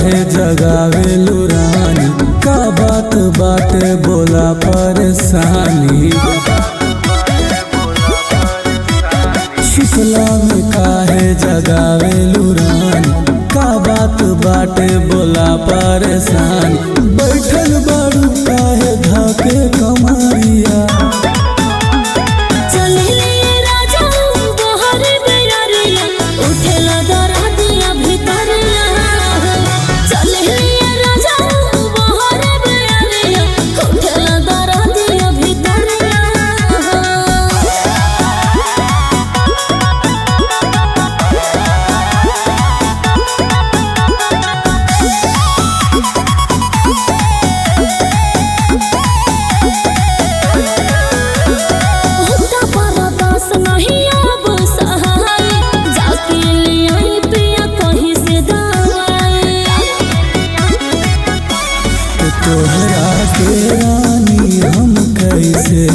काहे जगावे लुरानी का बात बाटे बोला परेशानी शिकला में काहे जगावे लुरानी का बात बाटे बोला परेशानी बैठल बारू काहे धाके कमारिया चले राजा बहर बेरिया उठेला दरदिया भितरिया चले राजा बहर बेरिया उठेला दरदिया भितरिया होता परदास नहीं अब सहाय जाके ले आई पिया कहीं से दवाई तो तोहरा के रानी हम कैसे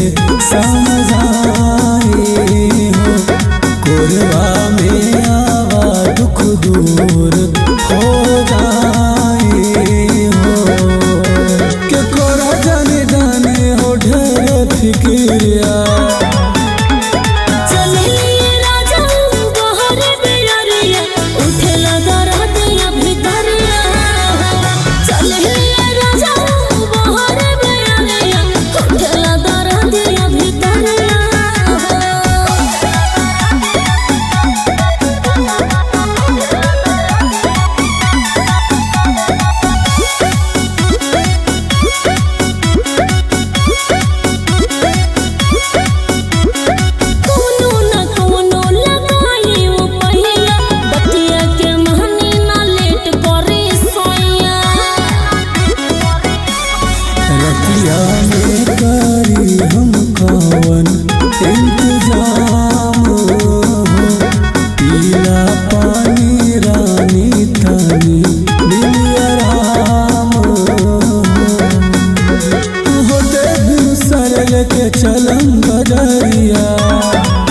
समझाए हो कोरबा में आवा दुख दूर हो जाए हो के कोरा जाने जाने हो ढेर फिक्रिया चले राजा बहर बेरिया उठेला दरदिया भितरिया चले राजा बहर बेरिया उठेला दरदिया भितरिया कोनो न कोनो लगाई वो पहिया बतिया के महनी ना लेट करे सोया रतिया में करी हम कवन इंतजाम हो पीला पानी रानी तनी दिल आराम हो होते बिन सरल के चलम बजरिया